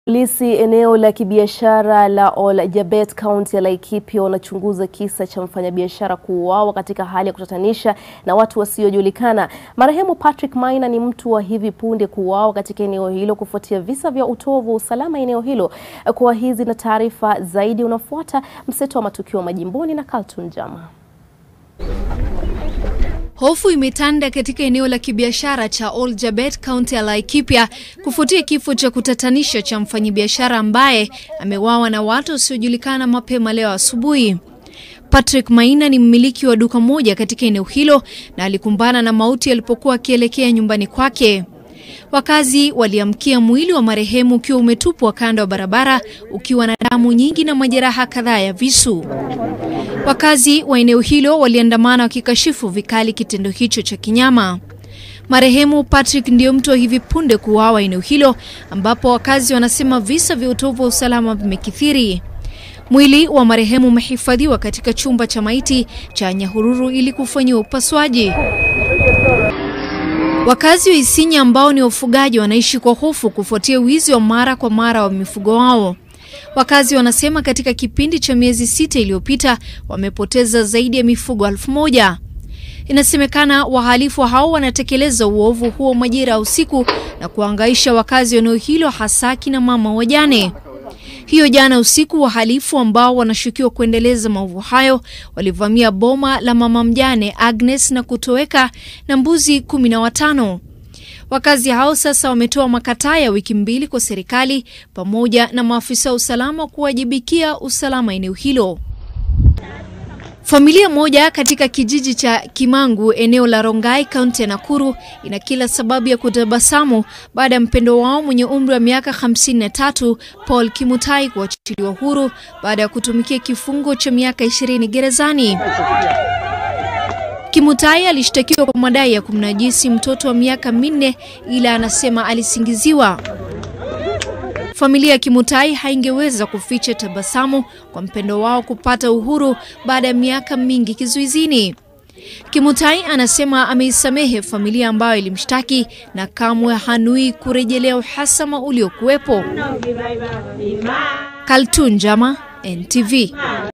Polisi eneo la kibiashara la Oljabet kaunti ya Laikipia wanachunguza kisa cha mfanyabiashara kuuawa katika hali ya kutatanisha na watu wasiojulikana. Marehemu Patrick Maina ni mtu wa hivi punde kuuawa katika eneo hilo kufuatia visa vya utovu wa usalama eneo hilo. Kwa hizi na taarifa zaidi unafuata mseto wa matukio majimboni na Carlton Jama. Hofu imetanda katika eneo la kibiashara cha Oljabet kaunti ya Laikipia kufuatia kifo cha kutatanisha cha mfanyabiashara ambaye ameuawa na watu wasiojulikana mapema leo asubuhi. Patrick Maina ni mmiliki wa duka moja katika eneo hilo na alikumbana na mauti alipokuwa akielekea nyumbani kwake. Wakazi waliamkia mwili wa marehemu ukiwa umetupwa kando ya barabara ukiwa na damu nyingi na majeraha kadhaa ya visu. Wakazi wa eneo hilo waliandamana wakikashifu vikali kitendo hicho cha kinyama. Marehemu Patrick ndiyo mtu wa hivi punde kuuawa eneo hilo ambapo wakazi wanasema visa vya utovu wa usalama vimekithiri. Mwili wa marehemu umehifadhiwa katika chumba cha maiti cha Nyahururu ili kufanyiwa upasuaji. Wakazi wa Isinya ambao ni wafugaji wanaishi kwa hofu kufuatia wizi wa mara kwa mara wa mifugo wao. Wakazi wanasema katika kipindi cha miezi sita iliyopita wamepoteza zaidi ya mifugo elfu moja. Inasemekana wahalifu hao wanatekeleza uovu huo majira ya usiku na kuangaisha wakazi wa eneo hilo hasa kina mama wajane. Hiyo jana usiku, wahalifu ambao wanashukiwa kuendeleza maovu hayo walivamia boma la mama mjane Agnes na kutoweka na mbuzi kumi na watano. Wakazi hao sasa wametoa makataa ya wiki mbili kwa serikali pamoja na maafisa wa usalama kuwajibikia usalama eneo hilo. Familia moja katika kijiji cha Kimangu eneo la Rongai kaunti ya Nakuru ina kila sababu ya kutabasamu baada ya mpendo wao mwenye umri wa miaka 53 Paul Kimutai kuachiliwa huru baada ya kutumikia kifungo cha miaka 20 gerezani. Kimutai alishtakiwa kwa madai ya kumnajisi mtoto wa miaka minne ila anasema alisingiziwa. Familia ya Kimutai haingeweza kuficha tabasamu kwa mpendo wao kupata uhuru baada ya miaka mingi kizuizini. Kimutai anasema ameisamehe familia ambayo ilimshtaki na kamwe hanui kurejelea uhasama uliokuwepo. Kaltun Jama, NTV.